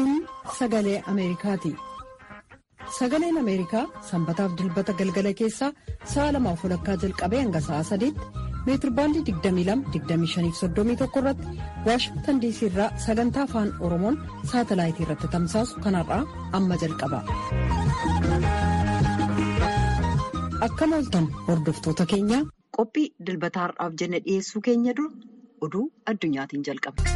Kun sagalee Ameerikaati. Sagaleen Ameerikaa sanbataaf dilbata galgala keessaa sa'a lamaaf walakkaa jalqabee hanga sa'a sadiitti meetirbaandii 22-25-31 irratti waashingtan diisii irraa sagantaa afaan oromoon saatalaayitii irratti tamsaasu kanarraa amma jalqaba. Akkam ooltan hordoftoota keenya qophii dilbata har'aaf jenne dhiyeessuu keenya dura oduu addunyaatiin jalqaba.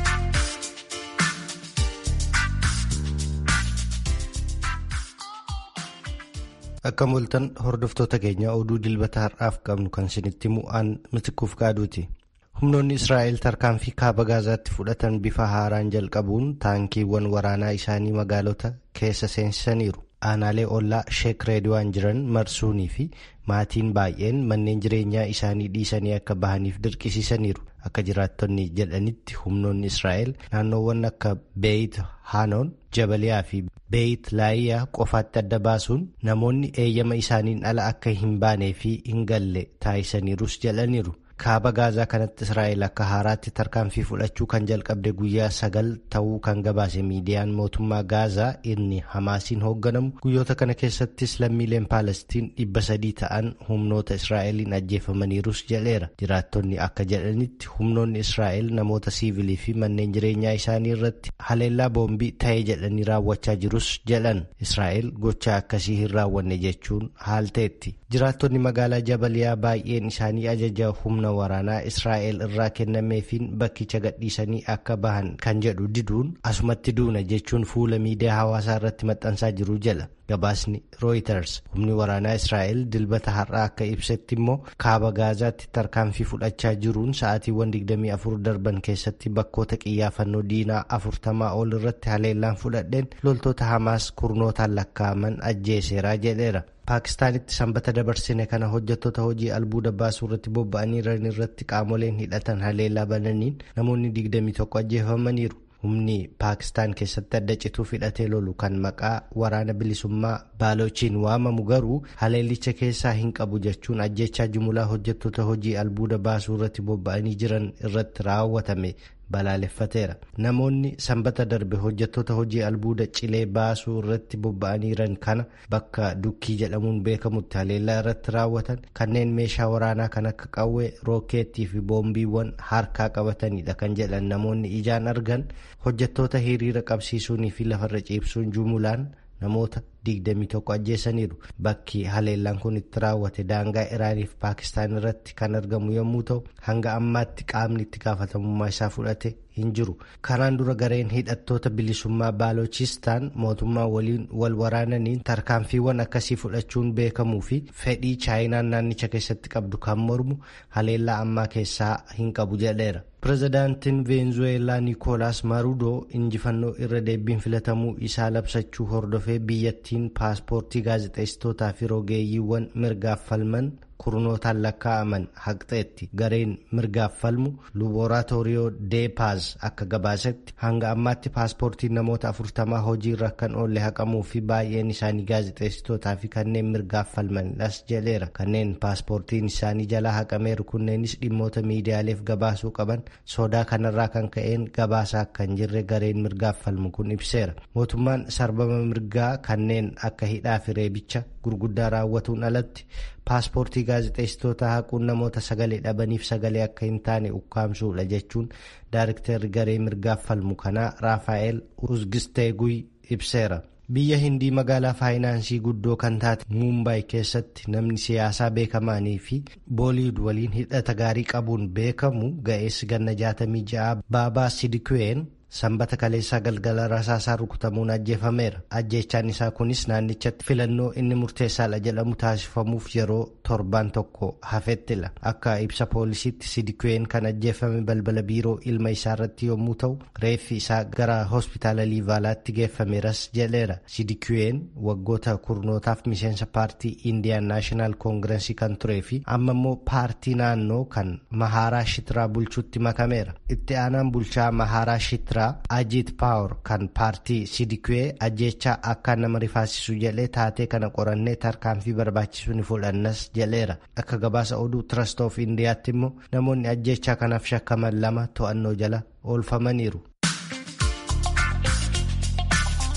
Akkam ooltan hordoftoota keenya oduu dilbata har'aaf qabnu kan isinitti mu'aan mitikuuf qaaduuti. Humnoonni Israa'el tarkaanfii kaaba gaazaatti fudhatan bifa haaraan jalqabuun taankiiwwan waraanaa isaanii magaalota keessa seensisaniiru. Aanaalee ollaa sheek reediyoon jiran marsuunii fi maatiin baay'een manneen jireenyaa isaanii dhiisanii akka bahaniif dirqisiisaniiru. Akka jiraattonni jedhanitti humnoonni Israa'el naannoowwan akka Beeyit Haanoon, Jabaliyaa fi Beeyit Laayiyaa qofaatti adda baasuun namoonni eeyyama isaaniin ala akka hin baanee fi hin galle taasisaniirus jedhaniiru. Kaaba gaazaa kanatti Israa'el akka haaraatti tarkaanfii fudhachuu kan jalqabde guyyaa sagal ta'uu kan gabaase miidiyaan mootummaa gaazaa inni hamaasiin hoogganamu guyyoota kana keessattis lammiileen paalestiin dhibba sadii ta'an humnoota Israa'eliin ajjeefamaniirus jedheera. Jiraattonni akka jedhanitti humnoonni Israa'el namoota siivilii fi manneen jireenyaa isaanii irratti haleellaa boombii ta'ee jedhanii raawwachaa jirus jedhan. Israa'el gochaa akkasii hin raawwanne jechuun haalteetti. Jiraattonni magaalaa Jabaliyaa baay'een isaanii ajaja humna waraanaa Israa'el irraa kennameefiin bakkicha gadhiisanii akka bahan kan jedhu diduun asumatti duuna jechuun fuula miidiyaa hawaasaa irratti maxxansaa jiru jala. Gabaasni Reuters humni waraanaa Israa'el dilbata har'aa akka ibsetti immoo kaaba gaazaatti tarkaanfii fudhachaa jiruun sa'aatiiwwan 24 darban keessatti bakkoota qiyyaafannoo diinaa afurtamaa ol irratti haleellaan fudhadheen loltoota hamaas kurnootaan lakkaa'aman ajjeeseeraa jedheera. Paakistaanitti sanbata dabarsine kana hojjettoota hojii albuuda baasuu irratti bobba'anii jiran irratti qaamoleen hidhatan haleellaa bananiin namoonni 21 ajjeefamaniiru. Humni Paakistaan keessatti adda cituuf hidhatee lolu kan maqaa waraana bilisummaa baalochiin waamamu garuu haleellicha keessaa hin qabu jechuun ajjechaa jumlaa hojjettoota hojii albuuda baasuu irratti bobba'anii jiran irratti raawwatame balaaleffateera. Namoonni sanbata darbe hojjettoota hojii albuuda cilee baasuu irratti bobba'anii jiran kana bakka dukkii jedhamuun beekamutti haleellaa irratti raawwatan kanneen meeshaa waraanaa kan akka qawwee rookeettii fi boombiiwwan harkaa qabatanidha kan jedhan namoonni ijaan argan hojjettoota hiriira qabsiisuunii fi lafarra ciibsuun jumulaan namoota 21 ajjeesaniiru. Bakki haleellaan kun itti raawwate daangaa Iraaniif Paakistaan irratti kan argamu yommuu ta'u hanga ammaatti qaamni itti gaafatamummaa isaa fudhate hin jiru. Kanaan dura gareen hidhattoota bilisummaa Baalochistaan mootummaa waliin wal waraananiin tarkaanfiiwwan akkasii fudhachuun beekamuu fi fedhii chaayinaan naannicha keessatti qabdu kan mormu haleellaa ammaa keessaa hin qabu jedheera. Pireezidaantiin Veenzuweelaa Niikoolaas Maruudoo injifannoo irra deebiin filatamuu isaa labsachuu hordofee biyyattiin paaspoortii gaazexeessitootaa fi rogeeyyiiwwan mirgaaf falman kurnootaan lakkaa'aman haqxeetti gareen mirgaaf falmu luboraatooriyoo deepaaz akka gabaasetti hanga ammaatti paaspoortiin namoota afurtamaa hojiirra kan oolle haqamuu fi baay'een isaanii gaazexeessitootaa fi kanneen mirgaaf falmanidhas jedheera kanneen paaspoortiin isaanii jalaa haqameeru kunneenis dhimmoota miidiyaaleef gabaasuu qaban sodaa kanarraa kan ka'een gabaasaa akka hin jirre gareen mirgaaf falmu kun ibseera mootummaan sarbama mirgaa kanneen akka hidhaa fi reebicha gurguddaa raawwatuun alatti paaspoortii gaazexeessitoota haquun namoota sagalee dhabaniif sagalee akka hin taane ukkaamsuudha jechuun daariktarri garee mirgaaf falmu kanaa raafaa'el uzgisteeguy ibseera. biyya hindii magaalaa faayinaansii guddoo kan taate muumbaay keessatti namni siyaasaa beekamaanii fi booliid waliin hidhata gaarii qabuun beekamu ga'eessi ganna jaatamii ja'a baabaa sidikween sanbata kaleessaa galgala rasaasaa rukutamuun ajjeefameera ajjeechaan isaa kunis naannichatti filannoo inni murteessaadha jedhamu taasifamuuf yeroo torbaan tokko hafettila akka ibsa poolisiitti sidikween kan ajjeefame balbala biiroo ilma isaa irratti yommuu ta'u reeffi isaa gara hospitaala liivaalaatti geeffameeras jedheera sidikween waggoota kurnootaaf miseensa paartii indiyaan naashinaal koongireensii kan turee fi amma immoo paartii naannoo kan mahaaraa shitiraa bulchuutti makameera itti aanaan bulchaa mahaaraa shitiraa Ajit Paawar kan paartii Sidikwee ajjechaa akka nama rifaasisu jedhee taatee kana qorannee tarkaanfii barbaachisu ni fudhannas jedheera. Akka gabaasa oduu Trust of Indiyaatti immoo namoonni ajjechaa kanaaf shakkaman lama to'annoo jala oolfamaniiru.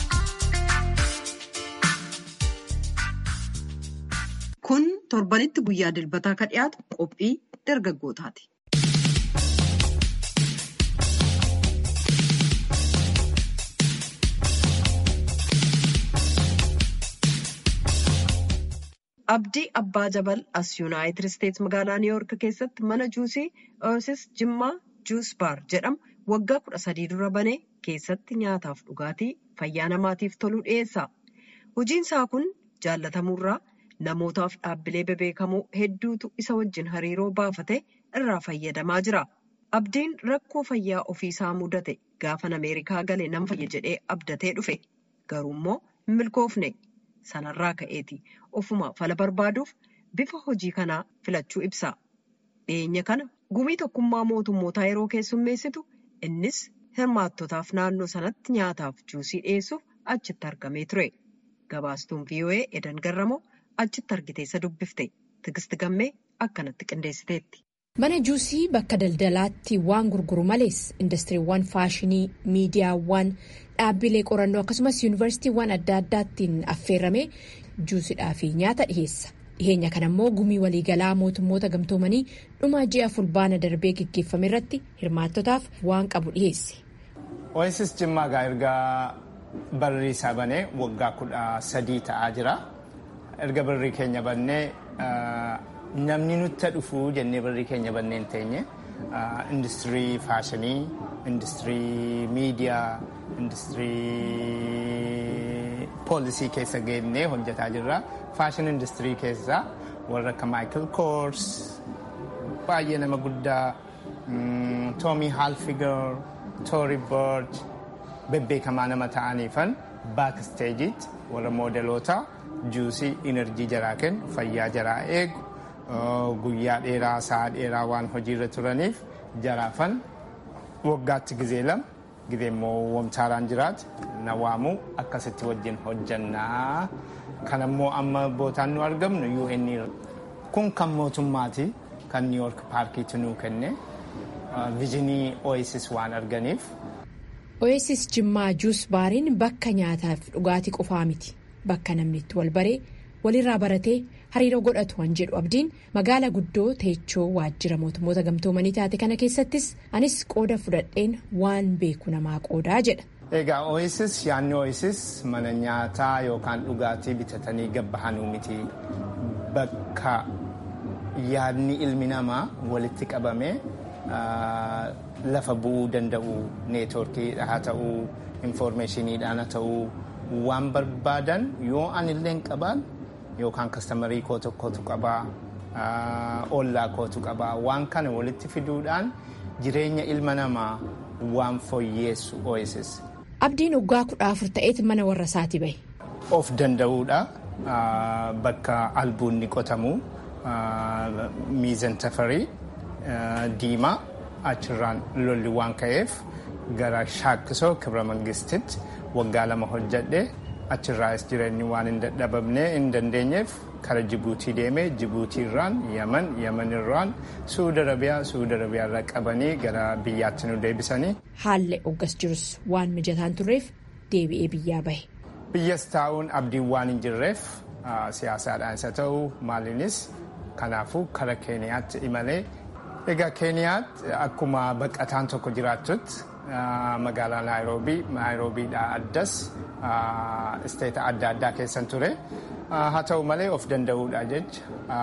torbanitti guyyaa dilbataa kan dhiyaatu qophii dargaggootaati. Abdii Abbaa Jabal as Yuunaayitid Isteets magaalaa Niiwuork keessatti mana juusii Oosis Jimmaa Juus Baar jedhamu waggaa kudha sadii dura banee keessatti nyaataaf dhugaatii fayyaa namaatiif toluu dhiyeessa. Hojiin isaa kun jaallatamuurraa namootaaf dhaabbilee bebeekamoo hedduutu isa wajjin hariiroo baafate irraa fayyadamaa jira. Abdiin rakkoo fayyaa ofiisaa mudate gaafan Ameerikaa gale nan fayya jedhee abdatee dhufe. Garuu immoo hin milkoofne. Sanarraa ka'eeti ofuma fala barbaaduuf bifa hojii kanaa filachuu ibsa. Dhiyeenya kana gumii tokkummaa mootummootaa yeroo keessummeessitu innis hirmaattotaaf naannoo sanatti nyaataaf juusii dhiyeessuuf achitti argamee ture. Gabaastuun VOA Edan Garramoo achitti argiteessa dubbifte. Tigisti gammee akkanatti qindeessiteetti. Mana juusii bakka daldalaatti waan gurguru malees indastiriiwwan faashinii, miidiyaawwan, dhaabbilee qorannoo akkasumas yuunivarsiitiiwwan adda addaattiin affeerramee juusidhaa fi nyaata dhiheessa. Dhiheenya kana immoo gumii waliigalaa mootummoota gamtoomanii dhuma ji'a fulbaana darbee gaggeeffame irratti hirmaattotaaf waan qabu dhiheesse. Oasis Jimmaa egaa erga barri isaa banee waggaa kudha sadii ta'aa jira. Erga barri keenya bannee namni nutti dhufu jennee barri keenya bannee hin teenye industirii faashinii, industirii miidiyaa, industirii poolisii keessa geennee hojjetaa jirra. Faashin industirii keessaa warra akka Michael Kors, baay'ee nama guddaa, Tommy Hilfiger, Tory Burch, bebbeekamaa nama ta'aniifan baaksteejiitti warra moodeloota juusii inerjii jaraa kennu fayyaa jaraa eegu guyyaa dheeraa sa'a dheeraa waan hojiirra turaniif jaraafan waggaatti gizee lama gizee immoo wamtaaraan jiraatu na waamu akkasitti wajjin hojjannaa kanammoo amma bootaan nu argamnu UN kun kan mootummaati kan New York paarkiitu nuu kenne vijinii Oasis waan arganiif. Oasis Jimmaa Juus Baariin bakka nyaataaf dhugaatii qofaa miti. Bakka namni itti wal baree walirraa baratee hariiroo godhatu waan jedhu abdiin magaala guddoo teechoo waajjira mootummoota gamtoomanii taate kana keessattis anis qooda fudhadheen waan beeku namaa qoodaa jedha. Egaa Oasis yaadni Oasis mana nyaataa yookaan dhugaatii bitatanii gabbahanuu miti. Bakka yaadni ilmi namaa walitti qabamee lafa bu'uu danda'u neetwoorkiidha haa ta'uu infoormeeshiniidhaan haa ta'uu waan barbaadan yoo anillee qabaan yookaan kastamarii koo tokkotu qabaa ollaa kootu qabaa waan kana walitti fiduudhaan jireenya ilma namaa waan fooyyeessu Oasis. Abdiin waggaa kudha afur ta'eet mana warra isaati bahe. Of danda'uudha bakka albuunni qotamu miizan tafarii diimaa achirraan lolli waan ka'eef gara shaakkisoo kibra mangistitti waggaa lama hojjedhe achirraas jireenyi waan hin dadhabamne hin dandeenyeef kara jibuutii deemee jibuutiirraan yaman yamanirraan suudi arabiyaa suudi arabiyaarra qabanii gara biyyaatti nu deebisanii. Haalli oggas jirus waan mijataan turreef deebi'ee biyyaa bahe. Biyyas taa'uun abdiin waan hin jirreef siyaasaadhaan isa ta'u maaliinis kanaafuu kara keeniyaatti imalee egaa keeniyaatti akkuma baqataan tokko jiraattutti magaalaa naayiroobii naayiroobiidhaa addas isteeta adda addaa keessan ture haa ta'u malee of danda'uudha jecha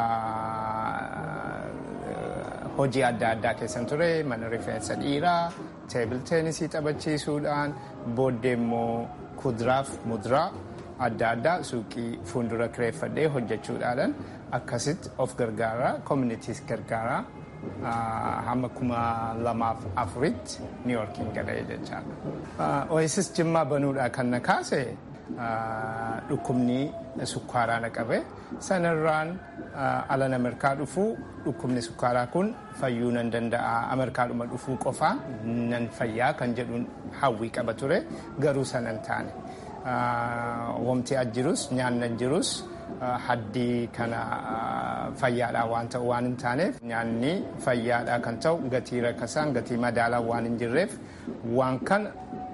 hojii adda addaa keessan ture mana rifeensa dhiiraa teebil teenisii taphachiisuudhaan booddee immoo kuduraaf muduraa adda addaa suuqii fuuldura kireeffadhee hojjechuudhaan akkasitti of gargaaraa koominitiis gargaaraa hamma kuma lamaaf afuritti New Yorkiin galee jechaadha. Oasis Jimmaa banuudhaa kan na kaase dhukkubni sukkaaraa na qabe sanarraan alan Ameerikaa dhufuu dhukkubni sukkaaraa kun fayyuu nan danda'a Ameerikaadhuma dhufuu qofaa nan fayyaa kan jedhuun hawwii qaba ture garuu sanan taane. Wamti ajjirus nyaanni ajjirus haddii kana fayyaadhaa waan ta'u waan hin taaneef nyaanni fayyaadhaa kan ta'u gatii rakkasaan gatii madaalaa waan hin jirreef waan kana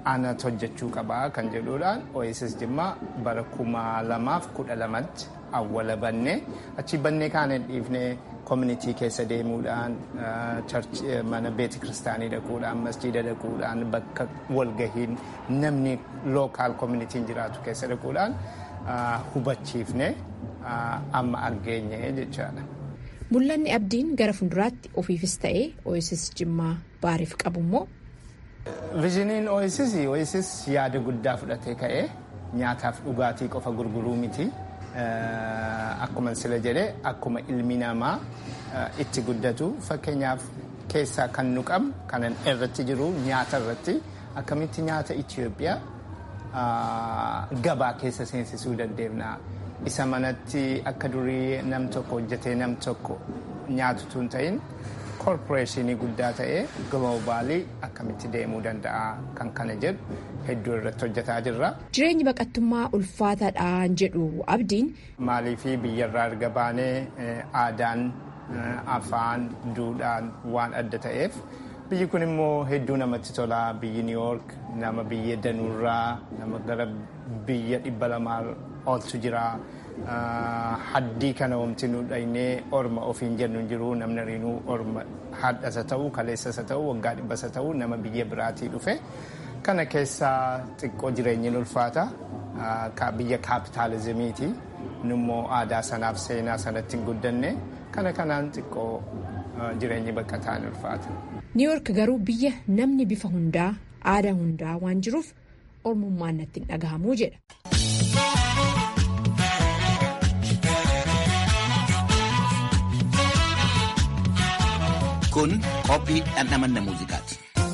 anatu hojjechuu qabaa kan jedhuudhaan OSS Jimmaa bara kuma lamaaf kudha lamatti awwala bannee achi bannee kaan hin dhiifne koominitii keessa deemuudhaan mana beeti kiristaanii dhaquudhaan masjiida dhaquudhaan bakka walgahiin namni lookaal koominitiin jiraatu keessa dhaquudhaan hubachiifne amma argeenye jechaadha. Mul'anni abdiin gara fuulduraatti ofiifis ta'ee OSS Jimmaa baariif qabu immoo. Vizhiniin OSS OSS yaada guddaa fudhatee ka'ee nyaataaf dhugaatii qofa gurguruu miti. Akkuma sila jedhee akkuma ilmi namaa itti guddatu fakkeenyaaf keessaa kan nu qabnu kanan irratti jiru nyaata irratti akkamitti nyaata Itoophiyaa gabaa keessa seensisuu dandeenya. Isa manatti akka durii nam tokko hojjetee nam tokko nyaatutu hin ta'in koorporeeshinii guddaa ta'ee giloobaalii akkamitti deemuu danda'a kan kana jedhu hedduu irratti hojjetaa jirra. Jireenyi baqattummaa ulfaataadhaan jedhu abdiin. Maaliifii biyyarraa erga baanee aadaan afaan duudhaan waan adda ta'eef biyyi kun immoo hedduu namatti tola biyyi New York nama biyya danuurraa nama gara biyya dhibba lamaa ooltu jira. Haddii kana wamti nu dhaynee orma ofiin jennu hin jiru namni riinuu orma hadhasa ta'uu kaleessasa ta'uu waggaa dhibbasa ta'uu nama biyya biraatii dhufe kana keessaa xiqqoo jireenyi ulfaata biyya kaapitaalizimiiti nummoo aadaa sanaaf seenaa sanatti hin guddanne kana kanaan xiqqoo jireenyi baqataan ulfaata. Niiwoork garuu biyya namni bifa hundaa aadaa hundaa waan jiruuf ormummaan natti hin dhagahamuu jedha. Kun qophii dhandhamanna muuziqaati.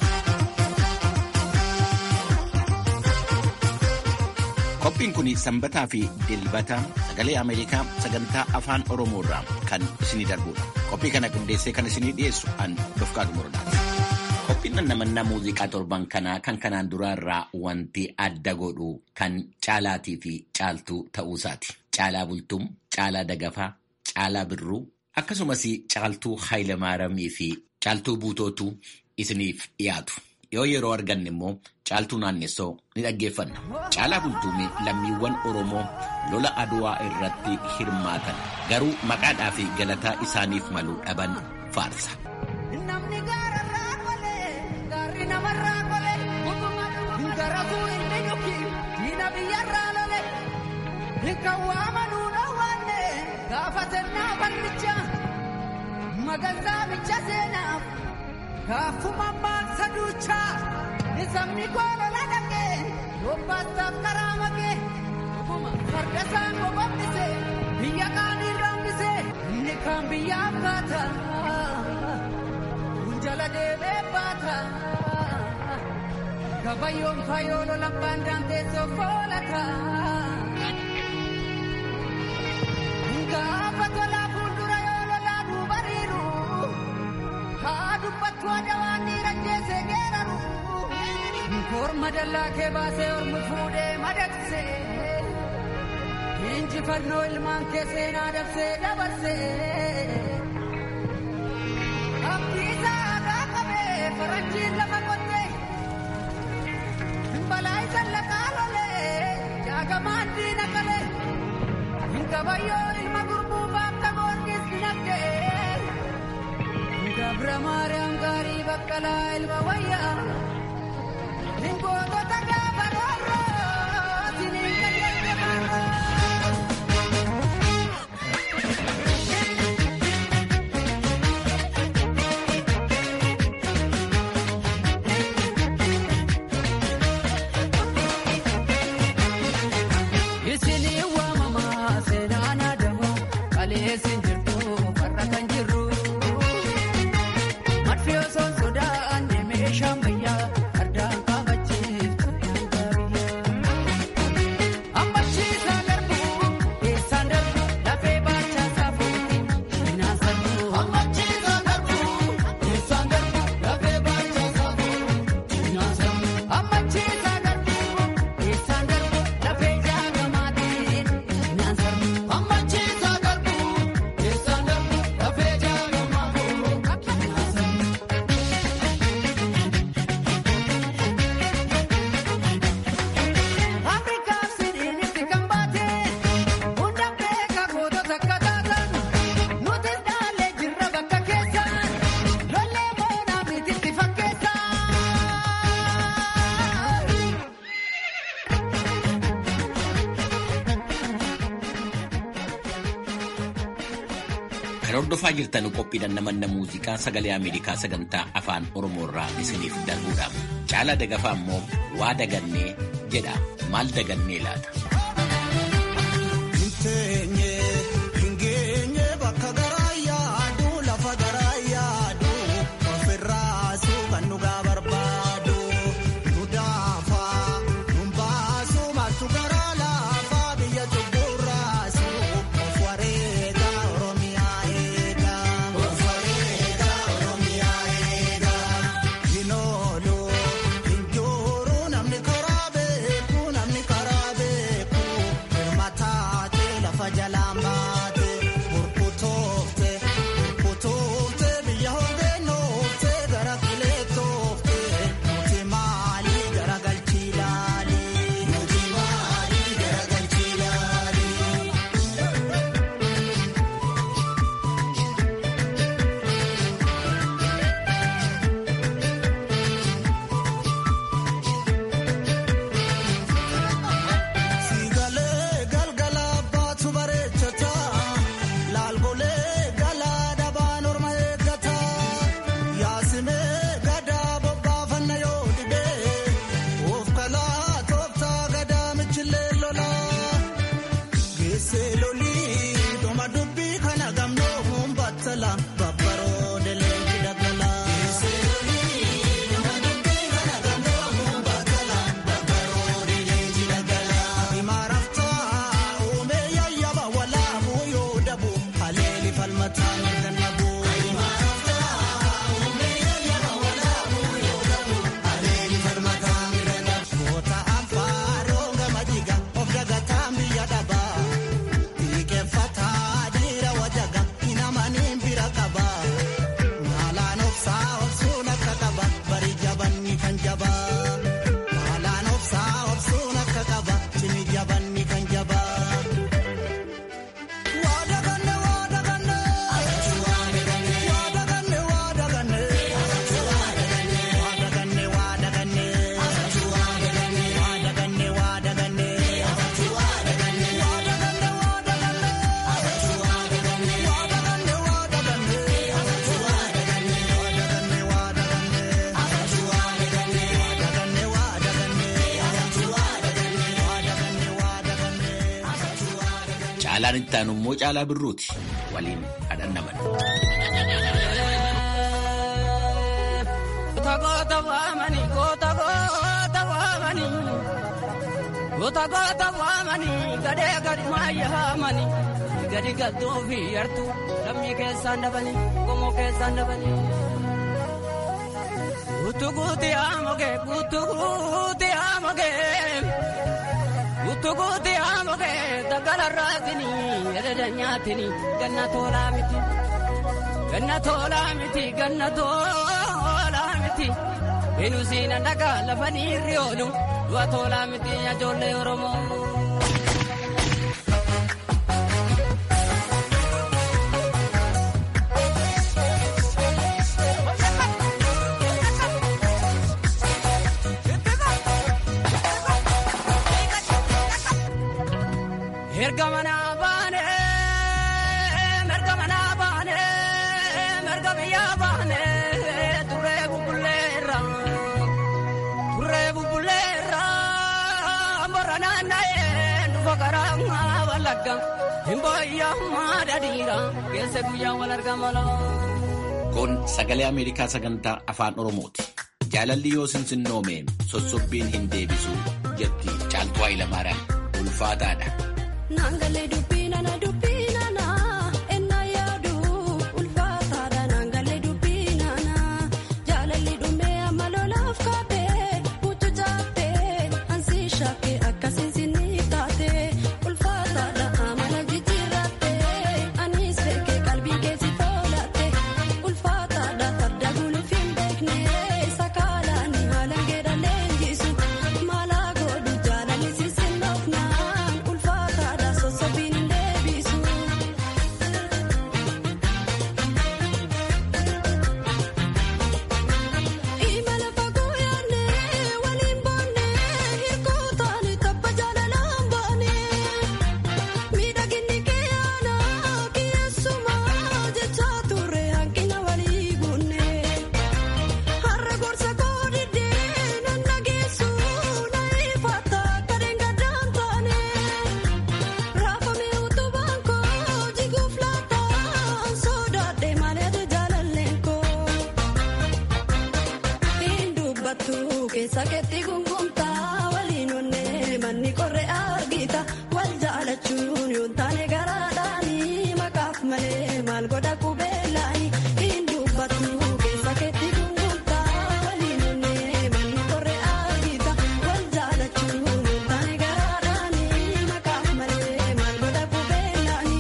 Qophiin kun sanbataa fi dilbata sagalee Ameerikaa sagantaa afaan Oromoo irraa kan isinii darbudha. Qophii kana qindeessee kan isinii dhiyeessu an Dofqaadu Morodaati. Qophiin dhandhamanna muuziqaa torban kanaa kan kanaan duraa irraa wanti adda godhu kan caalaatii fi caaltuu ta'uusaati. Caalaa bultum, caalaa dagafaa, caalaa birruu. Akkasumas caaltuu Haayilemaaramii fi caaltuu buutootu isiniif dhiyaatu. Yoo yeroo arganne immoo caaltuu naannessoo ni dhaggeeffanna. Caalaa bultuumee lammiiwwan Oromoo lola Aduwaa irratti hirmaatan garuu maqaadhaa fi galataa isaaniif malu dhaban faarsa. Gaafatannaa bal'ichaa magansaa micha seenaaf gaafuma maaksa duuchaa sabni koolola dhaqee yobbaastaaf karaa makee farda isaan bobbise biyya qaanii raambise inni kaan biyyaaf kaata jala deebee baata gabayyoon fayoolo labbaan daanteessoo koolata. Gaafa tolaa fuuldura yoo lolaa duubariiru haa dubbattu aadaa waan dhiira jeesee geeraru korma dallaa kee baasee ormi fuudhee madaqsee injifannoo ilmaan kee seenaa dabsee dabarsee abdiisaa aadaa qabee faranjiin lafa qottee balaa isa laqaa lolee jaagamaan diina qalee. Kabayyoo ilma gurbuu baafta boorkis dinagdee. Gabra Maariyaam gaarii baqqalaa ilma wayyaa. Gootota gaafa roorroo siniin qajeelche Madfi osoo sodaan deemee shammayyaa ardaan qabachiiftu. Kan hordofaa jirtan qophiidhaan namanna muuziqaa sagalee Ameerikaa sagantaa afaan Oromoo irraa isiniif darbuudha. Caalaa dagafaa immoo waa dagannee jedha. Maal dagannee laata? Caalaan itti aanu immoo caalaa birruuti. Waliin hadhannaman. Goota waamanii goota goota waamanii goota goota waamanii gadee gadi maayyaamanii gadi galtuu fi yartuu lammii keessaan dabanii qomoo keessaan dabanii. Guutuu guutii haamogee guutuu guutii haamogee guutuu guutii haamogee daggalarraatini ededa nyaatini ganna toolaa miti ganna toolaa miti ganna toolaa miti inusiina dhagaa lafanii riyoonu du'a toolaa miti ijoollee oromoo. Erga manaa baane erga manaa baane erga biyyaa baane turee bubbuleera turee bubbuleera morra naanna'ee dhufa karaa walagga himboyyaa maadadiira keessa guyyaa wal argamala. Kun sagalee Ameerikaa sagantaa afaan Oromooti. Jaalalli yoo sinsinnoome sossobbiin hin deebisu jetti caaltuu Hayilamaariyaam ulfaataadha. Naangalee dubbii nana dubbii nana ennaa yaadu ulfaataadha naangalee dubbii nana jaalalli dhumee amma lolaaf kaabee mutu jaabbee ansi shaakee akkasiin sinni taatee ulfaataadha amala jijjiirrattee anis beekee qalbii keessi foolattee ulfaataadha farda guluuf hin beekne sakaalaan haala geedhalee injisu maalaa godhu jaalalli sisinnoofnaan ulfaataadha sosobbiin hin deebisu. keessa keetti gungumtaa waliin onnee manni qorre argita wal jaalachuun yoo taane garaadhaanii maqaaf malee maal godha qubeellaani hin dubbatu keessa keetti gungumtaa waliin onnee manni qorre argita wal jaalachuun yoo taane garaadhaanii maqaaf malee maal godha qubeellaani.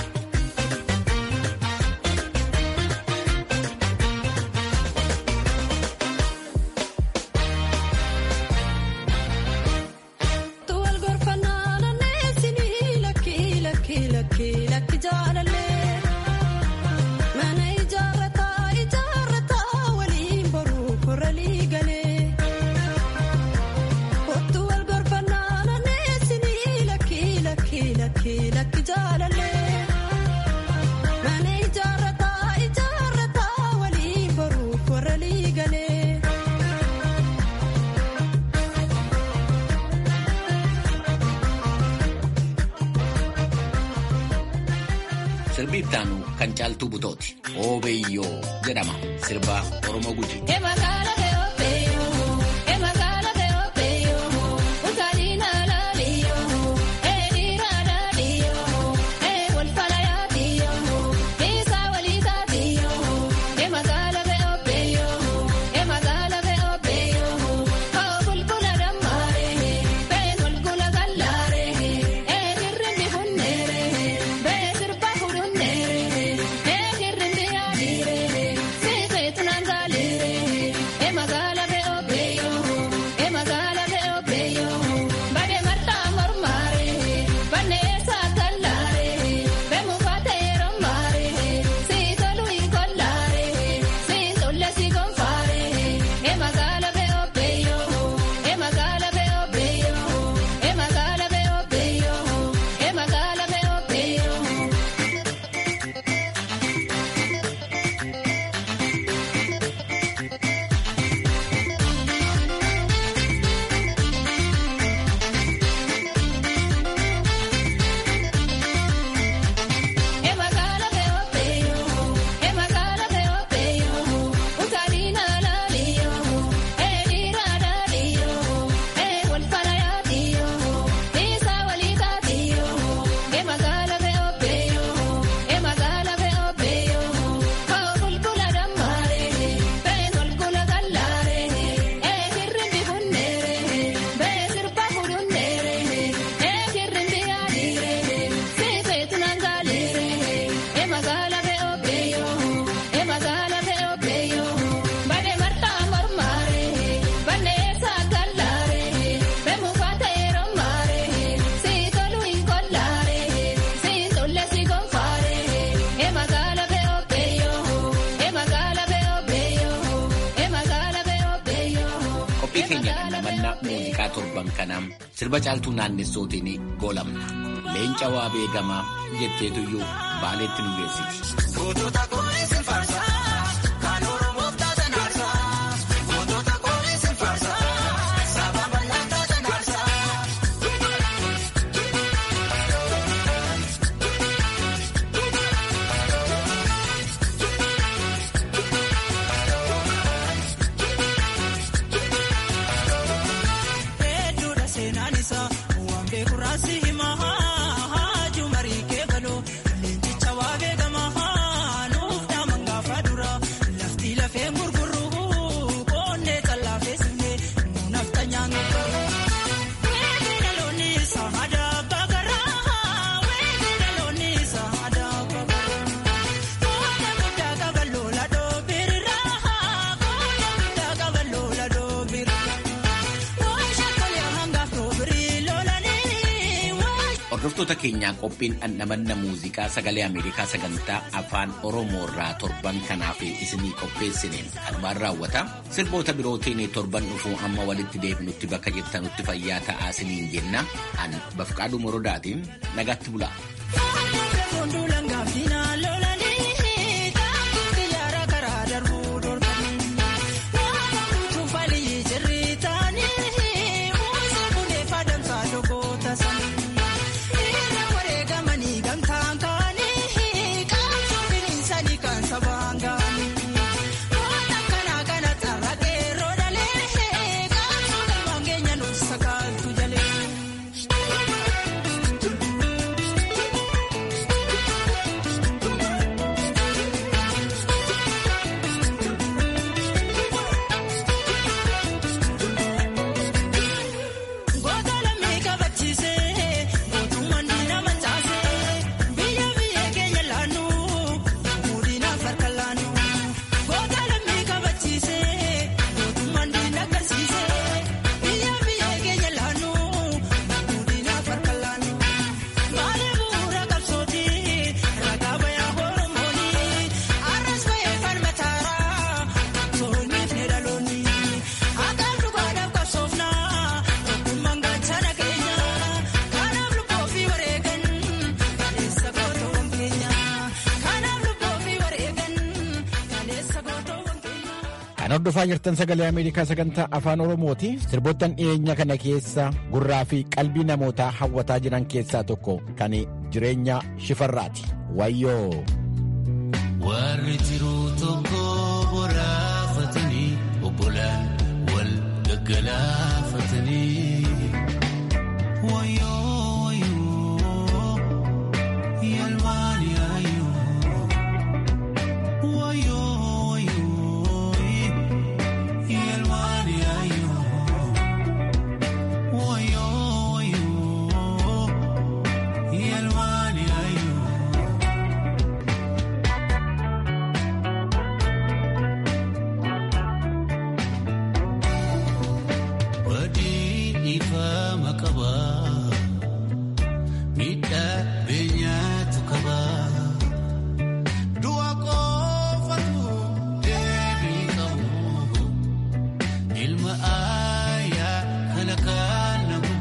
Tuwal gorfannaa naanneessinii lakki lakki lakki lakki jaalallee mana ijaarrataa ijaarrataa waliin boruu korralii galee kottu wal gorfannaa naanneessinii lakki lakki lakki lakki jaalallee mana ijaarrataa ijaarrataa waliin boruu korralii galee. Sirbi ittaanu kan caaltuu butooti. Oobeyyoo jedhama. Sirba Oromoo Gujii. Qophii keenya dhandhamannaa muuziqaa torban kanaa sirba caaltuu naannessootiin goolamna. Leenca waa beekamaa jetteetuyyuu baaleetti nu geessiti. Hedduudha seenaan isaa waan beeku raasii himaa haaju marii kee galoo leenjicha waa beekamaa nuuf dhaaman gaafa dura lafti lafeen gurguruu qoonnee tallaafee sifnee nuun hafta nyaannu weetii dhaloonni isaa aadaa bagaraa weetii dhaloonni isaa aadaa bagaraa qooda guddaa qaba loola dhoobirraa qooda guddaa qaba loola dhoobirraa. Hordoftoota keenyaa qophiin dhandhamanna muuziqaa sagalee Ameerikaa sagantaa afaan Oromoo irraa torban kanaaf isinii qopheessineen kanumaan raawwata. Sirboota birootiin torban dhufuu amma walitti deebinutti bakka jirtanutti fayyaa ta'aa isiniin jenna. An Bafqaaduu Morodaatiin nagaatti bulaa. Kan Kan hordofaa jirtan sagalee Ameerikaa sagantaa afaan Oromooti. Sirboottan dhiyeenya kana keessa gurraa fi qalbii namootaa hawwataa jiran keessaa tokko kan jireenya shifarraati. Wayyoo. Warri jiruu tokko boraafatanii obbolaan wal gaggalaafatanii. Wayyoo wayyoo yalmaan yaayoo. Wayyoo wayyoo yalmaan yaayoo. Wayyoo wayyoo yalmaan yaayoo. Wadii dhiifama qabaa miidhaa beenyaatu qabaa du'a qofatu deebii qabu ilma aayaa kana kaanamu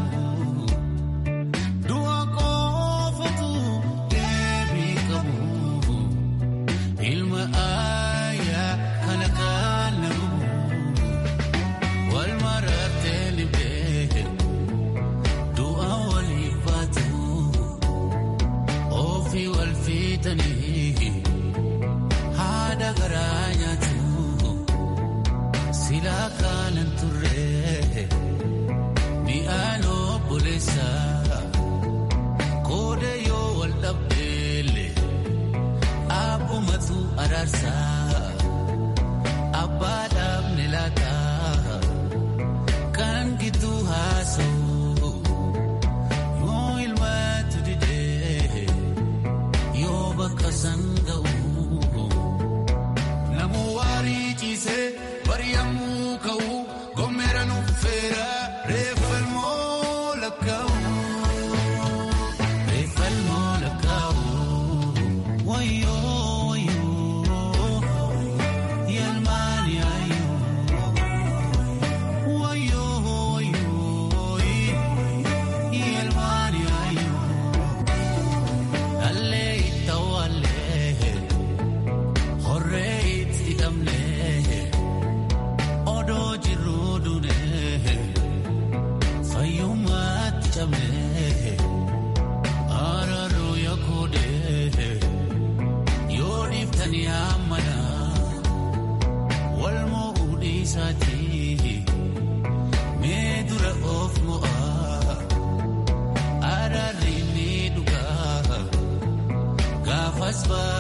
du'a qofatu deebii qabu ilma aayaa kana kaanamu. Wal marattee libdee du'a walii baatu ofii wal fiitanii haadha garaa nyaatu silaa kaanan turre mi'aan obboleessa kooda yoo wal dhabdeelle abbumatu araarsaa abbaa dhaabne laataa. kan gitu haasa'u yoo ilmaatu didee yoo bakka san ga'u namu waarii ciisee bari'amuu ka'u gommeera nuffeera reeffalmoo lakkaa'u reeffalmoo lakkaa'u wayyoo wayyoo yalmaan yaayoo. Walmoo uudhiisaatii. Mee dura of mo'aa araarri ni dhugaa gaafas baa.